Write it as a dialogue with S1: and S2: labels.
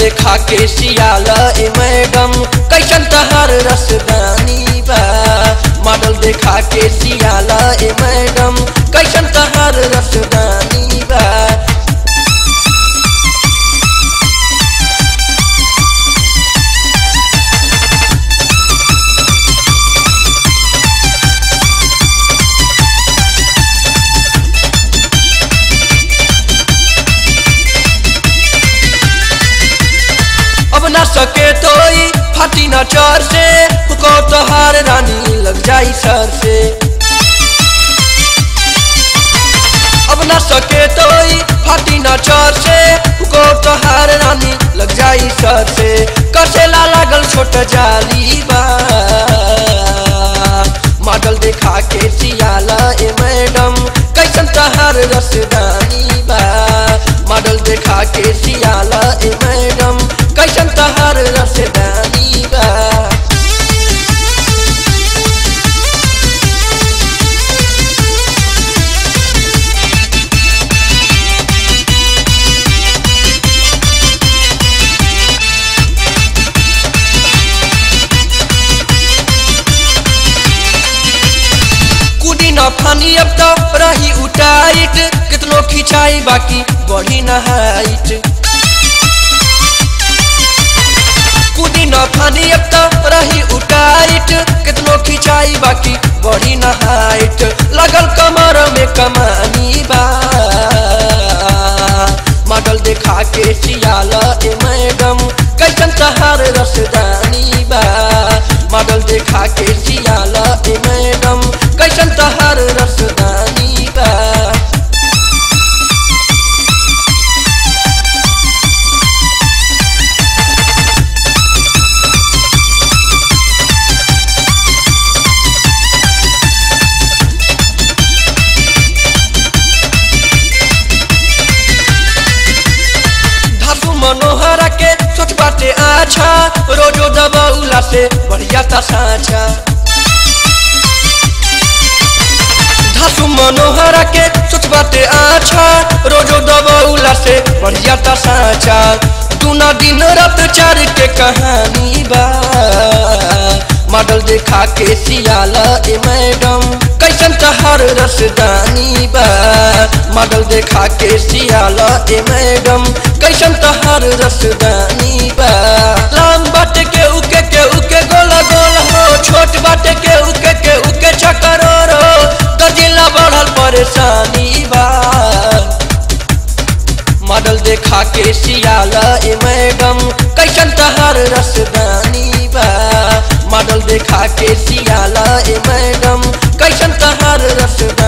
S1: देखा के सियाला ए मैडम कैसन तहार रसदानी बा मॉडल देखा के सियाला ए मैडम कैसन तहार रसदानी बा अब ना सके तो ई फाटी ना चर से को तोहार रानी लग जाई सर से अब ना सके तो ई फाटी ना चर से को तोहार रानी लग जाई सर से कसेला लागल छोट जाली बा मॉडल देखा के सियाला ए मैडम कैसन तहार रसदानी बा मॉडल देखा के सियाला ए मैडम कैसन तहार रसदानी बा कुदी न फानी अब तो रही उटाइट कितनो खिंचाई बाकी बढ़ी न हाइट कुदी न फानी अब तो रही उटाइट कितनो खिंचाई बाकी बढ़ी न हाइट लगल कमर में कमानी बा मॉडल देखा के सियाला ए मैडम कैसन तहार रसदानी बा मॉडल देखा के सियाला ए मैडम कैसन तहार रसदानी बा धासु मनोहरा के सोच बाटे आछा रोजो दबौला से बढ़िया ता साँचा धासु मनोहरा के सोच बाटे आछा रोजो दबौला से बढ़िया ता साँचा दूना दिन रात चार के कहानी बा मॉडल देखा के सियाला ए मैडम कैसन तहार रसदानी बा मॉडल देखा के सियाला ए मैडम कैसन तहार रसदानी बा लाम बाटे के उके के उके गोला गोल हो छोट बाटे के उके के उके चक्कर हो दर्जिला बढ़ल परेशानी बा मॉडल देखा के सियाला ए मैडम कैसन तहार रसदानी बा मॉडल देखा के सियाला ए मैडम कैसन तहार रसदानी